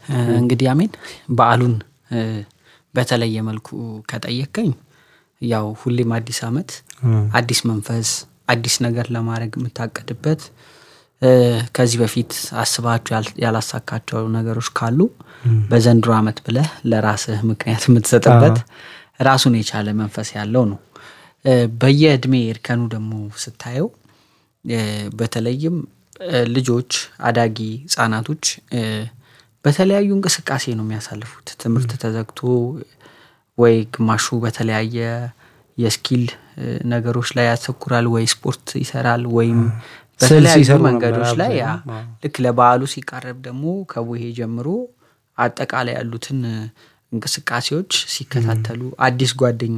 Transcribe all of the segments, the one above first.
እንግዲህ አሜን በዓሉን በተለየ መልኩ ከጠየቀኝ ያው ሁሌም አዲስ አመት አዲስ መንፈስ አዲስ ነገር ለማድረግ የምታቀድበት ከዚህ በፊት አስባችሁ ያላሳካቸው ነገሮች ካሉ በዘንድሮ አመት ብለህ ለራስህ ምክንያት የምትሰጥበት ራሱን የቻለ መንፈስ ያለው ነው። በየእድሜ እርከኑ ደግሞ ስታየው በተለይም ልጆች አዳጊ ህጻናቶች በተለያዩ እንቅስቃሴ ነው የሚያሳልፉት ትምህርት ተዘግቶ ወይ ግማሹ በተለያየ የስኪል ነገሮች ላይ ያተኩራል ወይ ስፖርት ይሰራል ወይም በተለያዩ መንገዶች ላይ ያ ልክ ለበዓሉ ሲቃረብ ደግሞ ከቡሄ ጀምሮ አጠቃላይ ያሉትን እንቅስቃሴዎች ሲከታተሉ አዲስ ጓደኛ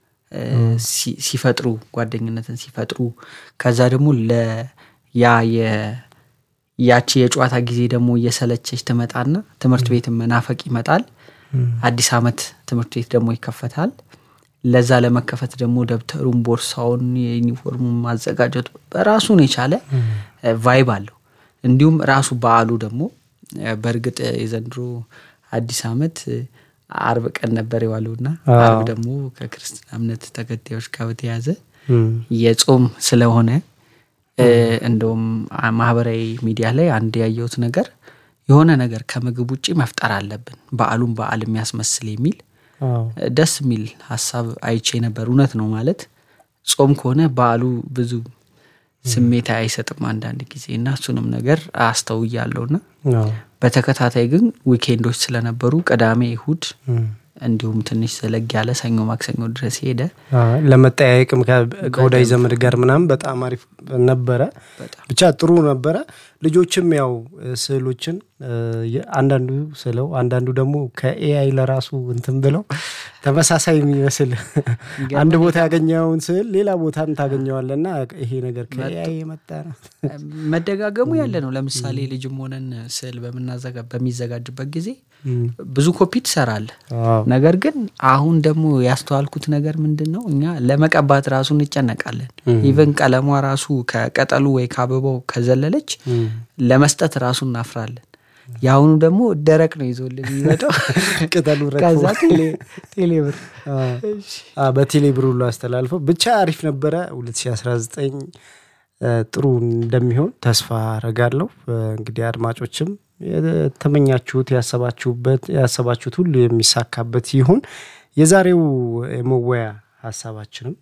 ሲፈጥሩ ጓደኝነትን ሲፈጥሩ ከዛ ደግሞ ለያ ያቺ የጨዋታ ጊዜ ደግሞ እየሰለቸች ትመጣና ትምህርት ቤት መናፈቅ ይመጣል አዲስ አመት ትምህርት ቤት ደግሞ ይከፈታል ለዛ ለመከፈት ደግሞ ደብተሩን ቦርሳውን የዩኒፎርሙን ማዘጋጀቱ በራሱን የቻለ ቫይብ አለው እንዲሁም ራሱ በዓሉ ደግሞ በእርግጥ የዘንድሮ አዲስ አመት አርብ ቀን ነበር የዋለውና አርብ ደግሞ ከክርስትና እምነት ተከታዮች ጋር በተያዘ የጾም ስለሆነ እንደውም ማህበራዊ ሚዲያ ላይ አንድ ያየሁት ነገር የሆነ ነገር ከምግብ ውጭ መፍጠር አለብን በዓሉን በዓል የሚያስመስል የሚል ደስ የሚል ሀሳብ አይቼ ነበር እውነት ነው ማለት ጾም ከሆነ በዓሉ ብዙ ስሜት አይሰጥም አንዳንድ ጊዜ እና እሱንም ነገር አስተውያለሁ ና በተከታታይ ግን ዊኬንዶች ስለነበሩ ቅዳሜ እሁድ እንዲሁም ትንሽ ዘለግ ያለ ሰኞ ማክሰኞ ድረስ ሄደ ለመጠያየቅም ከወዳጅ ዘመድ ጋር ምናምን በጣም አሪፍ ነበረ ብቻ ጥሩ ነበረ ልጆችም ያው ስዕሎችን አንዳንዱ ስለው አንዳንዱ ደግሞ ከኤአይ ለራሱ እንትን ብለው ተመሳሳይ የሚመስል አንድ ቦታ ያገኘውን ስዕል ሌላ ቦታም ታገኘዋለና ይሄ ነገር ከኤአይ የመጣ ነው መደጋገሙ ያለ ነው ለምሳሌ ልጅም ሆነን ስዕል በሚዘጋጅበት ጊዜ ብዙ ኮፒ ትሰራለ ነገር ግን አሁን ደግሞ ያስተዋልኩት ነገር ምንድን ነው እኛ ለመቀባት ራሱ እንጨነቃለን ኢቨን ቀለሟ ራሱ ከቀጠሉ ወይ ከአበባው ከዘለለች ለመስጠት ራሱ እናፍራለን የአሁኑ ደግሞ ደረቅ ነው ይዞል የሚመጣው ቅጠሉ ከዛ ቴሌብር በቴሌብር ሁሉ አስተላልፈው ብቻ አሪፍ ነበረ 2019 ጥሩ እንደሚሆን ተስፋ አረጋለሁ እንግዲህ አድማጮችም የተመኛችሁት ያሰባችሁበት ያሰባችሁት ሁሉ የሚሳካበት ይሁን የዛሬው የመወያ ሀሳባችንም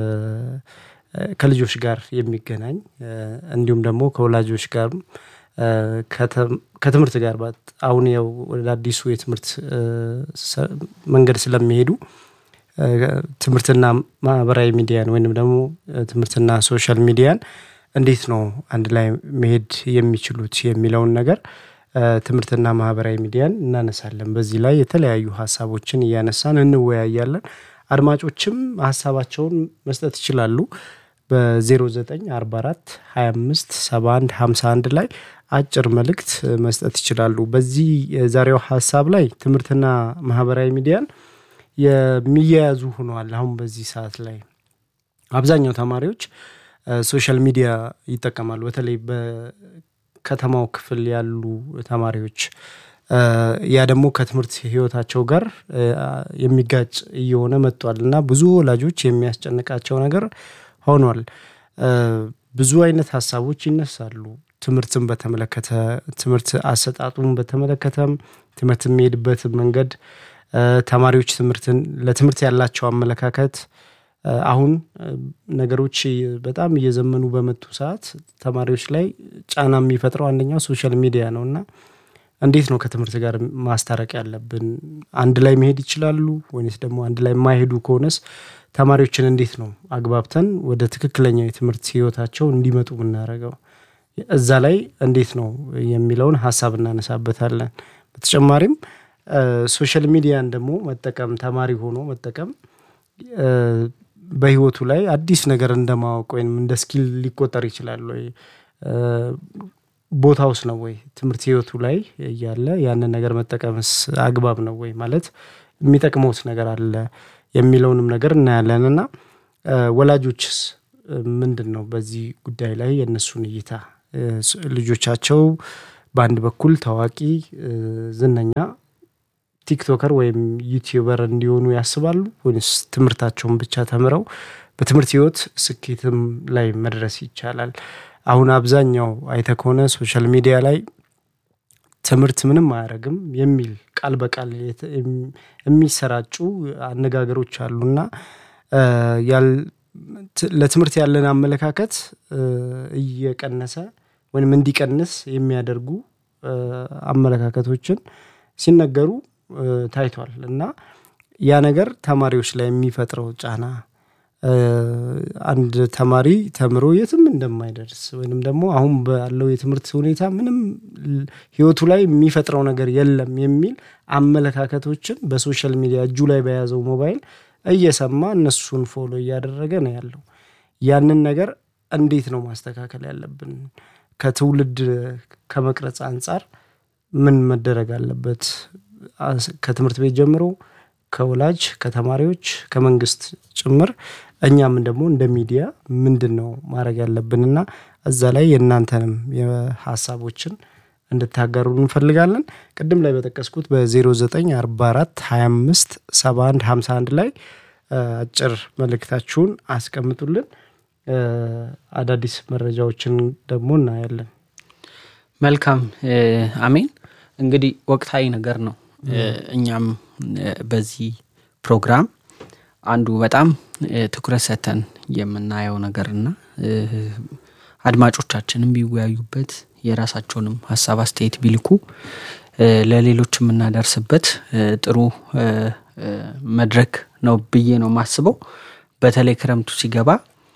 ከልጆች ጋር የሚገናኝ እንዲሁም ደግሞ ከወላጆች ጋር ከትምህርት ጋር አሁን ያው ወደ አዲሱ የትምህርት መንገድ ስለሚሄዱ ትምህርትና ማህበራዊ ሚዲያን ወይንም ደግሞ ትምህርትና ሶሻል ሚዲያን እንዴት ነው አንድ ላይ መሄድ የሚችሉት የሚለውን ነገር ትምህርትና ማህበራዊ ሚዲያን እናነሳለን በዚህ ላይ የተለያዩ ሀሳቦችን እያነሳን እንወያያለን አድማጮችም ሀሳባቸውን መስጠት ይችላሉ በ0944 25 71 51 ላይ አጭር መልእክት መስጠት ይችላሉ በዚህ የዛሬው ሀሳብ ላይ ትምህርትና ማህበራዊ ሚዲያን የሚያያዙ ሆነዋል አሁን በዚህ ሰዓት ላይ አብዛኛው ተማሪዎች ሶሻል ሚዲያ ይጠቀማሉ በተለይ በከተማው ክፍል ያሉ ተማሪዎች ያ ደግሞ ከትምህርት ህይወታቸው ጋር የሚጋጭ እየሆነ መጥቷል እና ብዙ ወላጆች የሚያስጨንቃቸው ነገር ሆኗል ብዙ አይነት ሀሳቦች ይነሳሉ ትምህርትን በተመለከተ ትምህርት አሰጣጡን በተመለከተም ትምህርት የሚሄድበት መንገድ ተማሪዎች ትምህርትን ለትምህርት ያላቸው አመለካከት አሁን ነገሮች በጣም እየዘመኑ በመጡ ሰዓት ተማሪዎች ላይ ጫና የሚፈጥረው አንደኛው ሶሻል ሚዲያ ነው እና እንዴት ነው ከትምህርት ጋር ማስታረቅ ያለብን አንድ ላይ መሄድ ይችላሉ ወይስ ደግሞ አንድ ላይ የማይሄዱ ከሆነስ ተማሪዎችን እንዴት ነው አግባብተን ወደ ትክክለኛው የትምህርት ህይወታቸው እንዲመጡ የምናደርገው እዛ ላይ እንዴት ነው የሚለውን ሀሳብ እናነሳበታለን በተጨማሪም ሶሻል ሚዲያን ደግሞ መጠቀም ተማሪ ሆኖ መጠቀም በህይወቱ ላይ አዲስ ነገር እንደማወቅ ወይም እንደ ስኪል ሊቆጠር ይችላል ወይ ቦታ ውስጥ ነው ወይ ትምህርት ህይወቱ ላይ እያለ ያንን ነገር መጠቀምስ አግባብ ነው ወይ ማለት የሚጠቅመውስ ነገር አለ የሚለውንም ነገር እናያለን እና ወላጆችስ ምንድን ነው በዚህ ጉዳይ ላይ የእነሱን እይታ ልጆቻቸው በአንድ በኩል ታዋቂ ዝነኛ ቲክቶከር ወይም ዩቲዩበር እንዲሆኑ ያስባሉ ወይስ ትምህርታቸውን ብቻ ተምረው በትምህርት ህይወት ስኬትም ላይ መድረስ ይቻላል? አሁን አብዛኛው አይተ ከሆነ ሶሻል ሚዲያ ላይ ትምህርት ምንም አያደርግም የሚል ቃል በቃል የሚሰራጩ አነጋገሮች አሉና ለትምህርት ያለን አመለካከት እየቀነሰ ወይም እንዲቀንስ የሚያደርጉ አመለካከቶችን ሲነገሩ ታይቷል እና ያ ነገር ተማሪዎች ላይ የሚፈጥረው ጫና አንድ ተማሪ ተምሮ የትም እንደማይደርስ ወይንም ደግሞ አሁን ባለው የትምህርት ሁኔታ ምንም ህይወቱ ላይ የሚፈጥረው ነገር የለም የሚል አመለካከቶችን በሶሻል ሚዲያ እጁ ላይ በያዘው ሞባይል እየሰማ እነሱን ፎሎ እያደረገ ነው ያለው። ያንን ነገር እንዴት ነው ማስተካከል ያለብን? ከትውልድ ከመቅረጽ አንጻር ምን መደረግ አለበት? ከትምህርት ቤት ጀምሮ ከወላጅ ከተማሪዎች ከመንግስት ጭምር እኛም ደግሞ እንደ ሚዲያ ምንድን ነው ማድረግ ያለብንና እዛ ላይ የእናንተንም ሀሳቦችን እንድታጋሩ እንፈልጋለን። ቅድም ላይ በጠቀስኩት በ0944 25 71 51 ላይ አጭር መልእክታችሁን አስቀምጡልን። አዳዲስ መረጃዎችን ደግሞ እናያለን። መልካም አሜን። እንግዲህ ወቅታዊ ነገር ነው። እኛም በዚህ ፕሮግራም አንዱ በጣም ትኩረት ሰተን የምናየው ነገርና አድማጮቻችንም ቢወያዩበት የራሳቸውንም ሀሳብ አስተያየት ቢልኩ ለሌሎች የምናደርስበት ጥሩ መድረክ ነው ብዬ ነው የማስበው። በተለይ ክረምቱ ሲገባ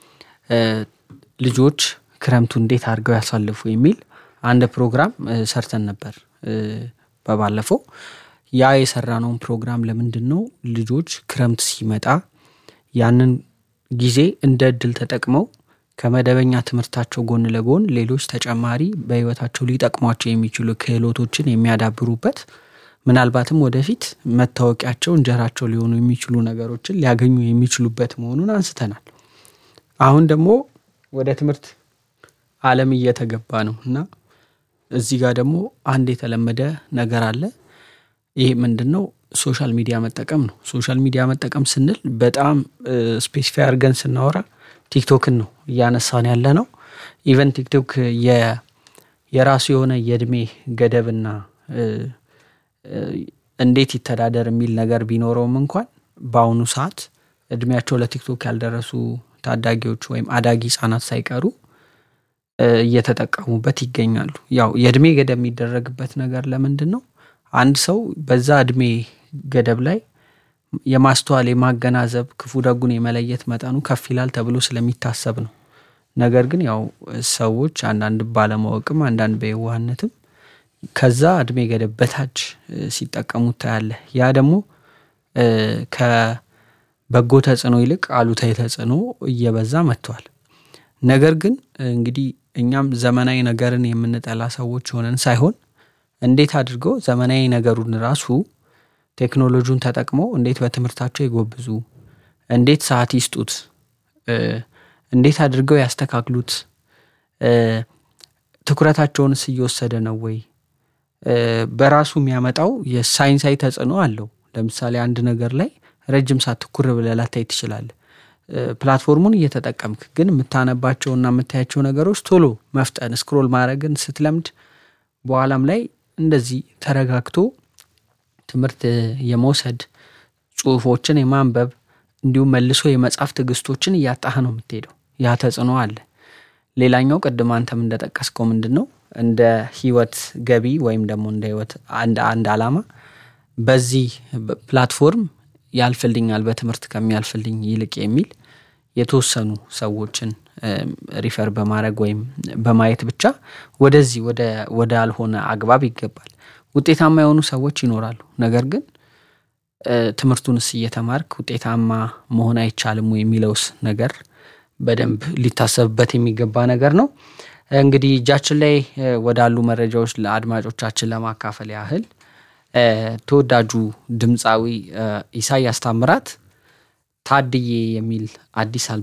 ልጆች ክረምቱ እንዴት አድርገው ያሳልፉ የሚል አንድ ፕሮግራም ሰርተን ነበር በባለፈው። ያ የሰራነውን ፕሮግራም ለምንድን ነው ልጆች ክረምት ሲመጣ ያንን ጊዜ እንደ እድል ተጠቅመው ከመደበኛ ትምህርታቸው ጎን ለጎን ሌሎች ተጨማሪ በህይወታቸው ሊጠቅሟቸው የሚችሉ ክህሎቶችን የሚያዳብሩበት ምናልባትም ወደፊት መታወቂያቸው እንጀራቸው ሊሆኑ የሚችሉ ነገሮችን ሊያገኙ የሚችሉበት መሆኑን አንስተናል። አሁን ደግሞ ወደ ትምህርት አለም እየተገባ ነው እና እዚህ ጋር ደግሞ አንድ የተለመደ ነገር አለ። ይህ ምንድን ነው? ሶሻል ሚዲያ መጠቀም ነው። ሶሻል ሚዲያ መጠቀም ስንል በጣም ስፔሲፋይ አድርገን ስናወራ ቲክቶክን ነው እያነሳን ያለ ነው። ኢቨን ቲክቶክ የራሱ የሆነ የእድሜ ገደብና እንዴት ይተዳደር የሚል ነገር ቢኖረውም እንኳን በአሁኑ ሰዓት እድሜያቸው ለቲክቶክ ያልደረሱ ታዳጊዎች ወይም አዳጊ ህጻናት ሳይቀሩ እየተጠቀሙበት ይገኛሉ። ያው የእድሜ ገደብ የሚደረግበት ነገር ለምንድን ነው? አንድ ሰው በዛ እድሜ ገደብ ላይ የማስተዋል የማገናዘብ ክፉ ደጉን የመለየት መጠኑ ከፍ ይላል ተብሎ ስለሚታሰብ ነው። ነገር ግን ያው ሰዎች አንዳንድ ባለማወቅም አንዳንድ በየዋህነትም ከዛ እድሜ ገደብ በታች ሲጠቀሙት ታያለህ። ያ ደግሞ ከበጎ ተጽዕኖ ይልቅ አሉታዊ ተጽዕኖ እየበዛ መጥቷል። ነገር ግን እንግዲህ እኛም ዘመናዊ ነገርን የምንጠላ ሰዎች ሆነን ሳይሆን እንዴት አድርገው ዘመናዊ ነገሩን ራሱ ቴክኖሎጂውን ተጠቅመው እንዴት በትምህርታቸው ይጎብዙ፣ እንዴት ሰዓት ይስጡት፣ እንዴት አድርገው ያስተካክሉት፣ ትኩረታቸውንስ እየወሰደ ነው ወይ? በራሱ የሚያመጣው የሳይንሳዊ ተጽዕኖ አለው። ለምሳሌ አንድ ነገር ላይ ረጅም ሰዓት ትኩር ብለህ ላታይ ትችላለህ። ፕላትፎርሙን እየተጠቀምክ ግን የምታነባቸውና የምታያቸው ነገሮች ቶሎ መፍጠን ስክሮል ማድረግን ስትለምድ በኋላም ላይ እንደዚህ ተረጋግቶ ትምህርት የመውሰድ ጽሁፎችን የማንበብ እንዲሁም መልሶ የመጻፍ ትዕግስቶችን እያጣህ ነው የምትሄደው። ያ ተጽዕኖ አለ። ሌላኛው ቅድም አንተም እንደጠቀስከው ምንድን ነው እንደ ህይወት ገቢ ወይም ደግሞ እንደ ህይወት አንድ አንድ አላማ በዚህ ፕላትፎርም ያልፍልኛል በትምህርት ከሚያልፍልኝ ይልቅ የሚል የተወሰኑ ሰዎችን ሪፈር በማድረግ ወይም በማየት ብቻ ወደዚህ ወደ አልሆነ አግባብ ይገባል። ውጤታማ የሆኑ ሰዎች ይኖራሉ። ነገር ግን ትምህርቱንስ እየተማርክ ውጤታማ መሆን አይቻልም የሚለውስ ነገር በደንብ ሊታሰብበት የሚገባ ነገር ነው። እንግዲህ እጃችን ላይ ወዳሉ መረጃዎች ለአድማጮቻችን ለማካፈል ያህል ተወዳጁ ድምፃዊ ኢሳያስ ታምራት ታድዬ የሚል አዲስ አልበም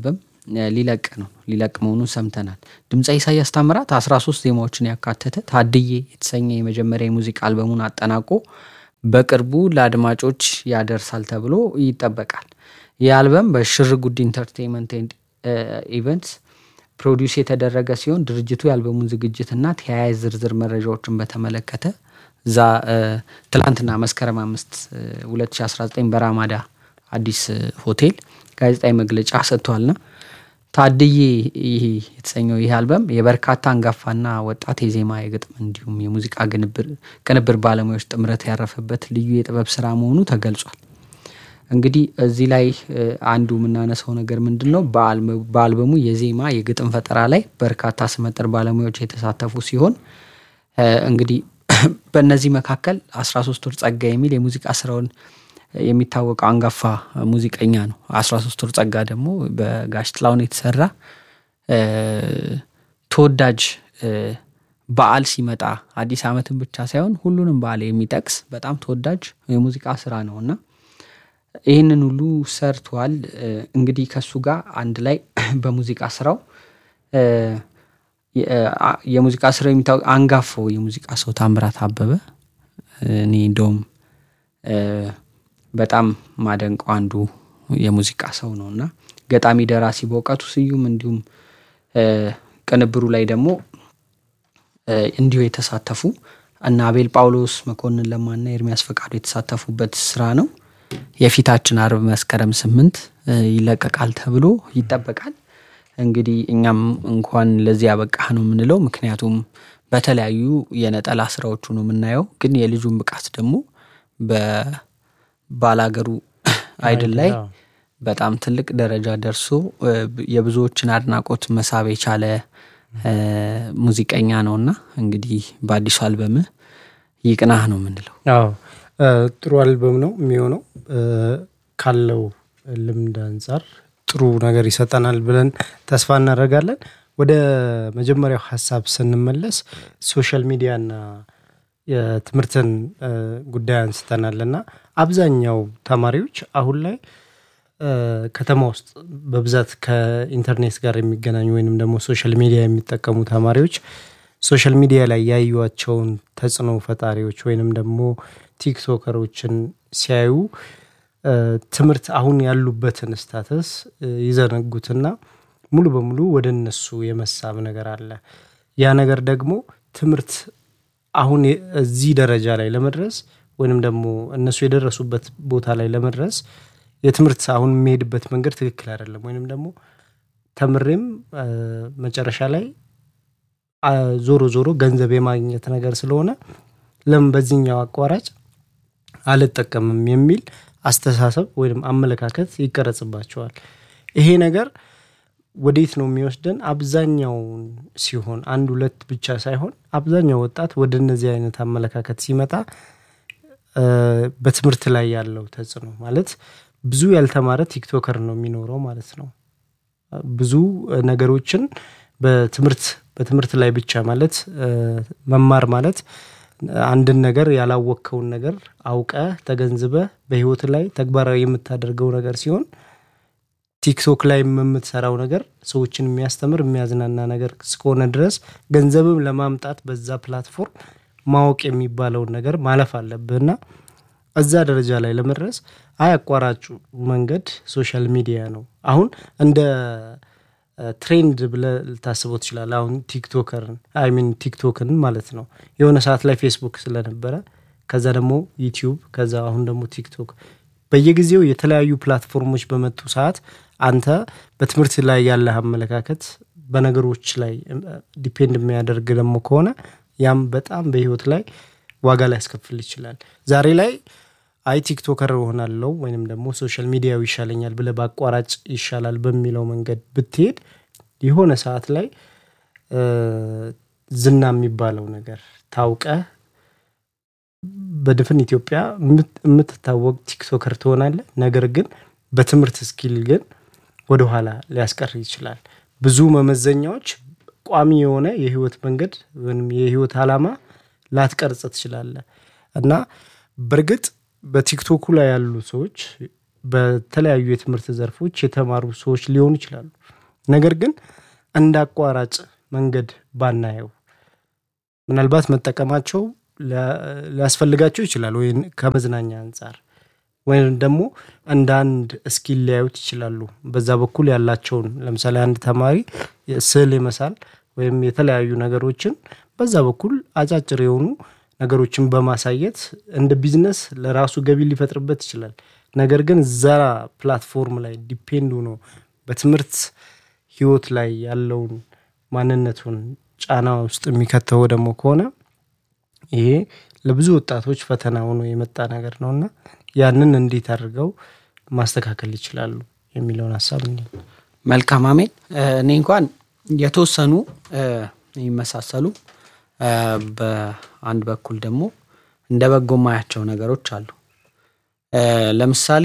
ሊለቅ ነው ሊለቅ መሆኑን ሰምተናል። ድምፃ ኢሳያስ ታምራት 13 ዜማዎችን ያካተተ ታድዬ የተሰኘ የመጀመሪያ የሙዚቃ አልበሙን አጠናቆ በቅርቡ ለአድማጮች ያደርሳል ተብሎ ይጠበቃል። ይህ አልበም በሽርጉድ ኢንተርቴንመንት ኢቨንትስ ፕሮዲውስ የተደረገ ሲሆን ድርጅቱ የአልበሙን ዝግጅትና ተያያዥ ዝርዝር መረጃዎችን በተመለከተ ዛ ትላንትና መስከረም አምስት 2019 በራማዳ አዲስ ሆቴል ጋዜጣዊ መግለጫ ሰጥቷልና ታድዬ ይህ የተሰኘው ይህ አልበም የበርካታ አንጋፋና ወጣት የዜማ የግጥም እንዲሁም የሙዚቃ ቅንብር ባለሙያዎች ጥምረት ያረፈበት ልዩ የጥበብ ስራ መሆኑ ተገልጿል። እንግዲህ እዚህ ላይ አንዱ የምናነሳው ነገር ምንድን ነው? በአልበሙ የዜማ የግጥም ፈጠራ ላይ በርካታ ስመጥር ባለሙያዎች የተሳተፉ ሲሆን እንግዲህ በእነዚህ መካከል 13 ወር ጸጋ የሚል የሙዚቃ ስራውን የሚታወቀው አንጋፋ ሙዚቀኛ ነው። 13 ወር ጸጋ ደግሞ በጋሽ ጥላሁን የተሰራ ተወዳጅ በዓል ሲመጣ አዲስ ዓመትን ብቻ ሳይሆን ሁሉንም በዓል የሚጠቅስ በጣም ተወዳጅ የሙዚቃ ስራ ነው እና ይህንን ሁሉ ሰርቷል። እንግዲህ ከሱ ጋር አንድ ላይ በሙዚቃ ስራው የሙዚቃ ስራው የሚታወቅ አንጋፋው የሙዚቃ ሰው ታምራት አበበ እኔ እንደውም በጣም ማደንቀው አንዱ የሙዚቃ ሰው ነው እና ገጣሚ ደራሲ በእውቀቱ ስዩም እንዲሁም ቅንብሩ ላይ ደግሞ እንዲሁ የተሳተፉ እና አቤል ጳውሎስ መኮንን ለማና ኤርሚያስ ፈቃዱ የተሳተፉበት ስራ ነው። የፊታችን አርብ መስከረም ስምንት ይለቀቃል ተብሎ ይጠበቃል። እንግዲህ እኛም እንኳን ለዚህ ያበቃህ ነው የምንለው። ምክንያቱም በተለያዩ የነጠላ ስራዎቹ ነው የምናየው። ግን የልጁን ብቃት ደግሞ በባላገሩ አይድል ላይ በጣም ትልቅ ደረጃ ደርሶ የብዙዎችን አድናቆት መሳብ የቻለ ሙዚቀኛ ነውና እንግዲህ በአዲሱ አልበምህ ይቅናህ ነው የምንለው። አዎ ጥሩ አልበም ነው የሚሆነው። ካለው ልምድ አንጻር ጥሩ ነገር ይሰጠናል ብለን ተስፋ እናደርጋለን። ወደ መጀመሪያው ሀሳብ ስንመለስ ሶሻል ሚዲያና የትምህርትን ጉዳይ አንስተናል እና አብዛኛው ተማሪዎች አሁን ላይ ከተማ ውስጥ በብዛት ከኢንተርኔት ጋር የሚገናኙ ወይንም ደግሞ ሶሻል ሚዲያ የሚጠቀሙ ተማሪዎች ሶሻል ሚዲያ ላይ ያዩዋቸውን ተጽዕኖ ፈጣሪዎች ወይንም ደግሞ ቲክቶከሮችን ሲያዩ ትምህርት አሁን ያሉበትን ስታተስ ይዘነጉትና ሙሉ በሙሉ ወደ እነሱ የመሳብ ነገር አለ። ያ ነገር ደግሞ ትምህርት አሁን እዚህ ደረጃ ላይ ለመድረስ ወይንም ደግሞ እነሱ የደረሱበት ቦታ ላይ ለመድረስ የትምህርት አሁን የሚሄድበት መንገድ ትክክል አይደለም። ወይንም ደግሞ ተምሬም መጨረሻ ላይ ዞሮ ዞሮ ገንዘብ የማግኘት ነገር ስለሆነ ለምን በዚህኛው አቋራጭ አልጠቀምም የሚል አስተሳሰብ ወይም አመለካከት ይቀረጽባቸዋል። ይሄ ነገር ወዴት ነው የሚወስደን? አብዛኛውን ሲሆን አንድ ሁለት ብቻ ሳይሆን አብዛኛው ወጣት ወደ እነዚህ አይነት አመለካከት ሲመጣ በትምህርት ላይ ያለው ተጽዕኖ ማለት ብዙ ያልተማረ ቲክቶከር ነው የሚኖረው ማለት ነው። ብዙ ነገሮችን በትምህርት በትምህርት ላይ ብቻ ማለት መማር ማለት አንድን ነገር ያላወቅከውን ነገር አውቀ ተገንዝበ በህይወት ላይ ተግባራዊ የምታደርገው ነገር ሲሆን ቲክቶክ ላይ የምትሰራው ነገር ሰዎችን የሚያስተምር የሚያዝናና ነገር እስከሆነ ድረስ ገንዘብም ለማምጣት በዛ ፕላትፎርም ማወቅ የሚባለውን ነገር ማለፍ አለብህና እዛ ደረጃ ላይ ለመድረስ አይ አቋራጩ መንገድ ሶሻል ሚዲያ ነው። አሁን እንደ ትሬንድ ብለህ ልታስበው ትችላለህ። አሁን ቲክቶከርን አይ ሚን ቲክቶክን ማለት ነው። የሆነ ሰዓት ላይ ፌስቡክ ስለነበረ ከዛ ደግሞ ዩቲዩብ ከዛ አሁን ደግሞ ቲክቶክ በየጊዜው የተለያዩ ፕላትፎርሞች በመጡ ሰዓት አንተ በትምህርት ላይ ያለህ አመለካከት በነገሮች ላይ ዲፔንድ የሚያደርግ ደግሞ ከሆነ ያም በጣም በህይወት ላይ ዋጋ ላይ ያስከፍል ይችላል። ዛሬ ላይ አይ ቲክቶከር እሆናለሁ ወይንም ደግሞ ሶሻል ሚዲያው ይሻለኛል ብለህ በአቋራጭ ይሻላል በሚለው መንገድ ብትሄድ የሆነ ሰዓት ላይ ዝና የሚባለው ነገር ታውቀህ በድፍን ኢትዮጵያ የምትታወቅ ቲክቶከር ትሆናለህ። ነገር ግን በትምህርት ስኪል ግን ወደኋላ ሊያስቀር ይችላል። ብዙ መመዘኛዎች ቋሚ የሆነ የህይወት መንገድ ወይም የህይወት ዓላማ ላትቀርጽ ትችላለህ እና በእርግጥ በቲክቶኩ ላይ ያሉ ሰዎች በተለያዩ የትምህርት ዘርፎች የተማሩ ሰዎች ሊሆኑ ይችላሉ። ነገር ግን እንደ አቋራጭ መንገድ ባናየው ምናልባት መጠቀማቸው ሊያስፈልጋቸው ይችላል ወይ ከመዝናኛ አንጻር ወይም ደግሞ እንደ አንድ እስኪል ሊያዩት ይችላሉ። በዛ በኩል ያላቸውን ለምሳሌ አንድ ተማሪ ስዕል የመሳል ወይም የተለያዩ ነገሮችን በዛ በኩል አጫጭር የሆኑ ነገሮችን በማሳየት እንደ ቢዝነስ ለራሱ ገቢ ሊፈጥርበት ይችላል። ነገር ግን እዛ ፕላትፎርም ላይ ዲፔንድ ሆኖ በትምህርት ህይወት ላይ ያለውን ማንነቱን ጫና ውስጥ የሚከተው ደግሞ ከሆነ ይሄ ለብዙ ወጣቶች ፈተና ሆኖ የመጣ ነገር ነው እና ያንን እንዴት አድርገው ማስተካከል ይችላሉ የሚለውን ሀሳብ መልካም አሜን። እኔ እንኳን የተወሰኑ የሚመሳሰሉ በአንድ በኩል ደግሞ እንደ በጎ ማያቸው ነገሮች አሉ። ለምሳሌ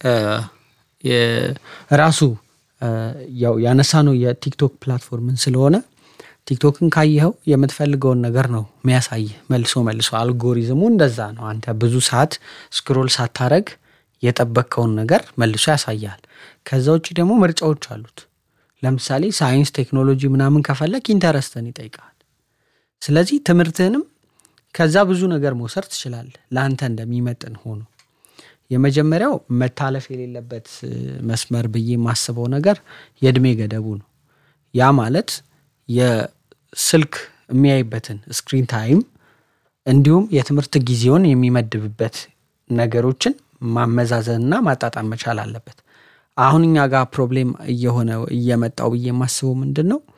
ራሱ ያው ያነሳ ነው የቲክቶክ ፕላትፎርምን ስለሆነ ቲክቶክን ካየኸው የምትፈልገውን ነገር ነው የሚያሳይህ መልሶ መልሶ አልጎሪዝሙ እንደዛ ነው። አንተ ብዙ ሰዓት ስክሮል ሳታረግ የጠበቅከውን ነገር መልሶ ያሳያል። ከዛ ውጭ ደግሞ ምርጫዎች አሉት። ለምሳሌ ሳይንስ፣ ቴክኖሎጂ ምናምን ከፈለግ ኢንተረስትን ይጠይቃል። ስለዚህ ትምህርትህንም ከዛ ብዙ ነገር መውሰድ ትችላለህ ለአንተ እንደሚመጥን ሆኖ የመጀመሪያው መታለፍ የሌለበት መስመር ብዬ የማስበው ነገር የእድሜ ገደቡ ነው። ያ ማለት የስልክ የሚያይበትን ስክሪን ታይም እንዲሁም የትምህርት ጊዜውን የሚመድብበት ነገሮችን ማመዛዘንና ማጣጣም መቻል አለበት። አሁን እኛ ጋር ፕሮብሌም እየሆነ እየመጣው ብዬ የማስበው ምንድን ነው?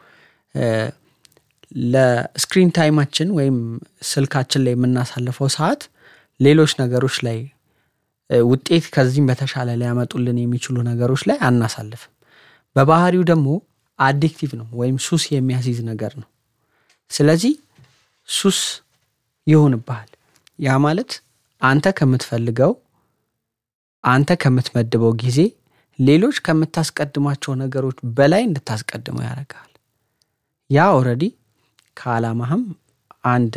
ለስክሪን ታይማችን ወይም ስልካችን ላይ የምናሳልፈው ሰዓት ሌሎች ነገሮች ላይ ውጤት ከዚህም በተሻለ ሊያመጡልን የሚችሉ ነገሮች ላይ አናሳልፍም። በባህሪው ደግሞ አዲክቲቭ ነው ወይም ሱስ የሚያስይዝ ነገር ነው። ስለዚህ ሱስ ይሆንብሃል። ያ ማለት አንተ ከምትፈልገው አንተ ከምትመድበው ጊዜ ሌሎች ከምታስቀድሟቸው ነገሮች በላይ እንድታስቀድመው ያደርጋል። ያ ኦልሬዲ ከዓላማህም አንድ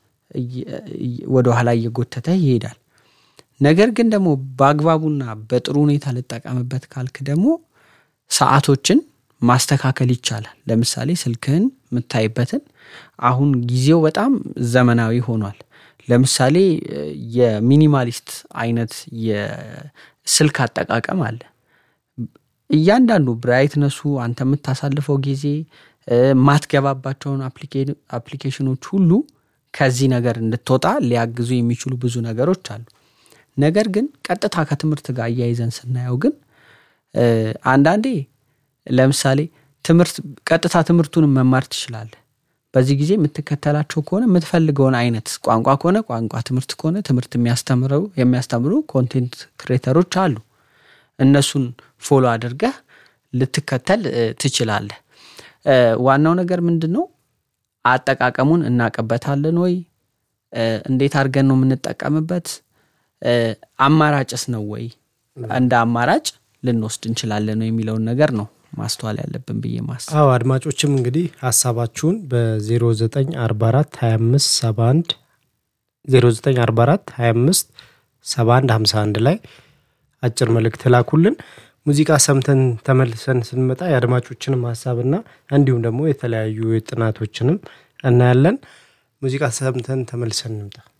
ወደኋላ እየጎተተ ይሄዳል። ነገር ግን ደግሞ በአግባቡና በጥሩ ሁኔታ ልጠቀምበት ካልክ ደግሞ ሰዓቶችን ማስተካከል ይቻላል። ለምሳሌ ስልክህን የምታይበትን አሁን ጊዜው በጣም ዘመናዊ ሆኗል። ለምሳሌ የሚኒማሊስት አይነት የስልክ አጠቃቀም አለ። እያንዳንዱ ብራይትነሱ አንተ የምታሳልፈው ጊዜ የማትገባባቸውን አፕሊኬሽኖች ሁሉ ከዚህ ነገር እንድትወጣ ሊያግዙ የሚችሉ ብዙ ነገሮች አሉ። ነገር ግን ቀጥታ ከትምህርት ጋር እያይዘን ስናየው ግን አንዳንዴ ለምሳሌ ትምህርት ቀጥታ ትምህርቱንም መማር ትችላለህ። በዚህ ጊዜ የምትከተላቸው ከሆነ የምትፈልገውን አይነት ቋንቋ ከሆነ ቋንቋ፣ ትምህርት ከሆነ ትምህርት የሚያስተምረው የሚያስተምሩ ኮንቴንት ክሬተሮች አሉ። እነሱን ፎሎ አድርገህ ልትከተል ትችላለህ። ዋናው ነገር ምንድን ነው? አጠቃቀሙን እናውቅበታለን ወይ? እንዴት አድርገን ነው የምንጠቀምበት? አማራጭስ ነው ወይ? እንደ አማራጭ ልንወስድ እንችላለን ነው የሚለውን ነገር ነው ማስተዋል ያለብን ብዬ ማስ አዎ አድማጮችም እንግዲህ ሀሳባችሁን በ0944 25 71 0944 25 71 51 ላይ አጭር መልእክት ላኩልን። ሙዚቃ ሰምተን ተመልሰን ስንመጣ የአድማጮችንም ሀሳብና እንዲሁም ደግሞ የተለያዩ ጥናቶችንም እናያለን። ሙዚቃ ሰምተን ተመልሰን እንምጣ።